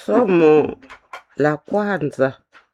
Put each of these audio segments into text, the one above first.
Somo la kwanza,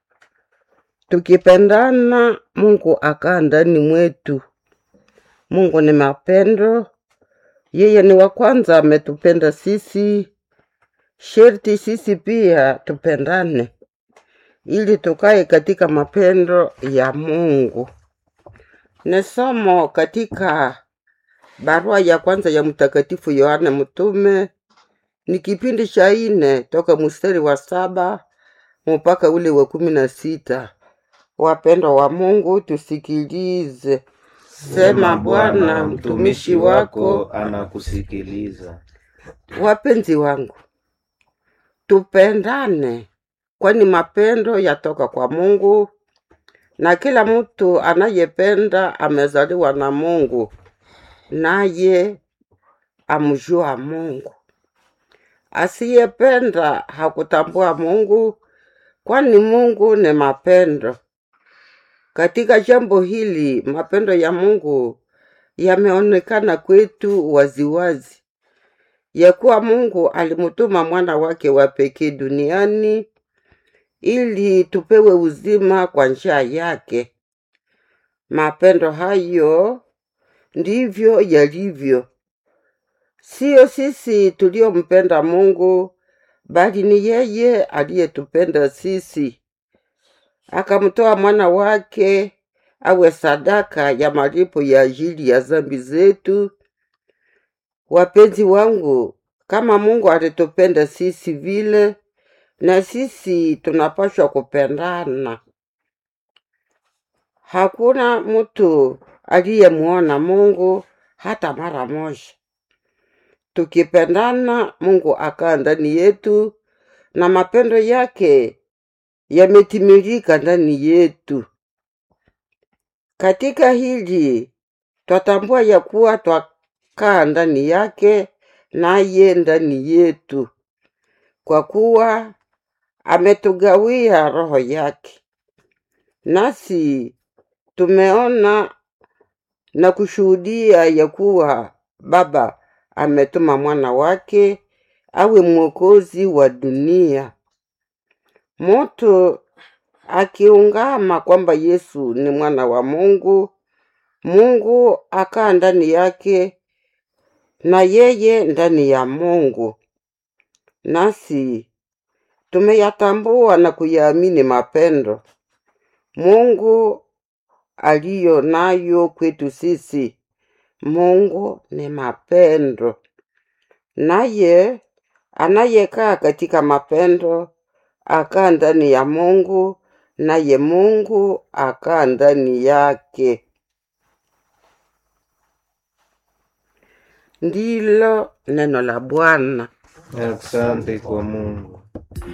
tukipendana Mungu akaa ndani mwetu. Mungu ni mapendo, yeye ni wa kwanza ametupenda sisi, sherti sisi pia tupendane ili tukae katika mapendo ya Mungu. Ni somo katika barua ya kwanza ya Mtakatifu Yohane Mtume, ni kipindi cha ine toka mstari wa saba mpaka ule wa kumi na sita. Wapendwa wa Mungu, tusikilize. Sema Bwana, mtumishi wako. anakusikiliza. Wapenzi wangu, tupendane, kwani mapendo yatoka kwa Mungu, na kila mtu anayependa amezaliwa na Mungu, naye amjua Mungu. Asiyependa hakutambua Mungu, kwani Mungu ni mapendo. Katika jambo hili mapendo ya Mungu yameonekana kwetu waziwazi, ya kuwa Mungu alimtuma mwana wake wa pekee duniani ili tupewe uzima kwa njia yake. Mapendo hayo ndivyo yalivyo, siyo sisi tuliompenda Mungu, bali ni yeye aliyetupenda sisi akamtoa mwana wake awe sadaka ya malipo ya ajili ya dhambi zetu. Wapenzi wangu, kama Mungu alitupenda sisi vile, na sisi tunapaswa kupendana. Hakuna mtu aliyemuona Mungu hata mara moja. Tukipendana, Mungu akaa ndani yetu na mapendo yake yametimilika ndani yetu. Katika hili twatambua ya kuwa twakaa ndani yake naye ndani yetu, kwa kuwa ametugawia Roho yake. Nasi tumeona na kushuhudia ya kuwa Baba ametuma mwana wake awe mwokozi wa dunia. Mtu akiungama kwamba Yesu ni mwana wa Mungu, Mungu akaa ndani yake na yeye ndani ya Mungu. Nasi tumeyatambua na kuyaamini mapendo Mungu aliyo nayo kwetu sisi. Mungu ni mapendo, naye anayekaa katika mapendo akaa ndani ya Mungu, naye Mungu akaa ndani yake. Ndilo neno la Bwana. Asante kwa Mungu.